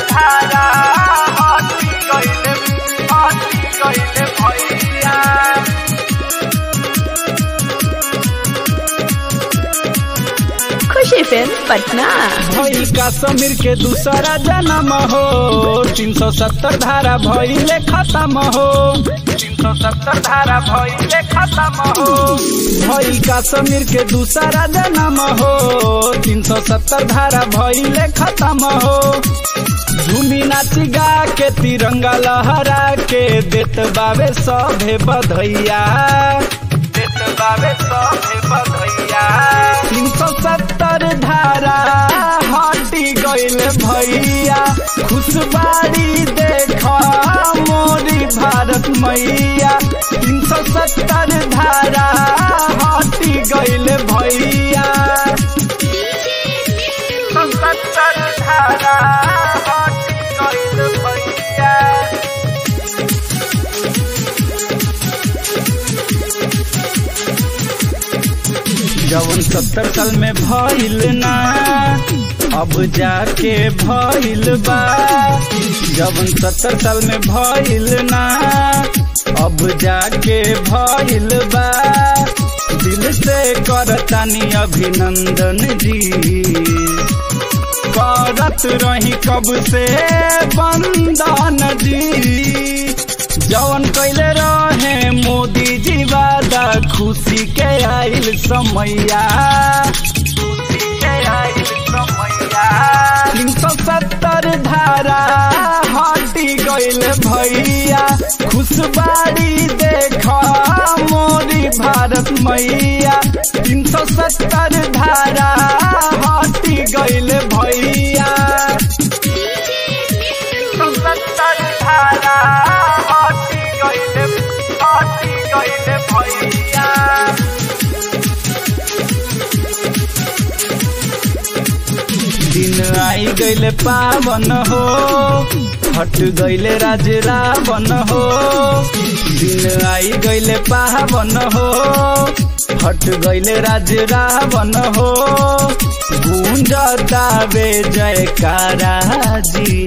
धारा हटी गइले हटी गइले भैया खुशी फिल्म पटना भई कश्मीर के दूसरा जन्म हो तीन सौ सत्तर धारा भइले खत्म हो तीन सौ सत्तर धारा भइले खत्म हो भई कश्मीर के दूसरा जन्म हो तीन सौ सत्तर धारा भइले खत्म हो झूमी नाची गा के तिरंगा लहरा के देत बाबे सभे बधैया देत बाबे सभे बधैया तीन सौ सत्तर धारा हटी गइल भैया खुशबारी देख मोरी भारत मैया तीन सौ सत्तर धारा हटी गइल भैया तीन सौ सत्तर धारा हटी गइल भैया जवन सत्तर साल में भइल ना अब जाके भइल बा जवन सत्तर साल में भइल ना अब जाके भइल बा दिल से करतानी अभिनंदन जी करत रही कब से बंदन जी जवन कैले रहे मोदी जी वादा खुशी के आइल समैया खुशी के आइल समैया तीन सौ सत्तर धारा हटी गइल भैया खुशबारी देख मोरी भारत मैया तीन सौ सत्तर धारा हटी गइल भैया सत्तर धारा हटी गइले हटी गइले भैया दिन आई गइले पावन हो हट गइले राज रावण हो दिन आई गइले पावन हो हट गइले राज रावण हो गूंजता बे जयकारा जी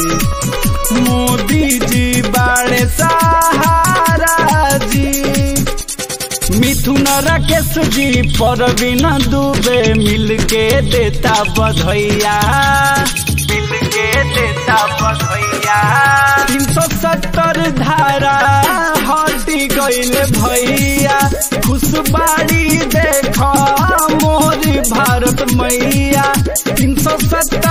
मोदी जी बाड़े सहारा जी मिथुन राकेश जी परवीन दुबे मिलके देता बधैया मिलके देता बधैया तीन सौ सत्तर धारा हटी गइल भैया खुशबारी देख मोरी भारत मैया तीन सौ सत्तर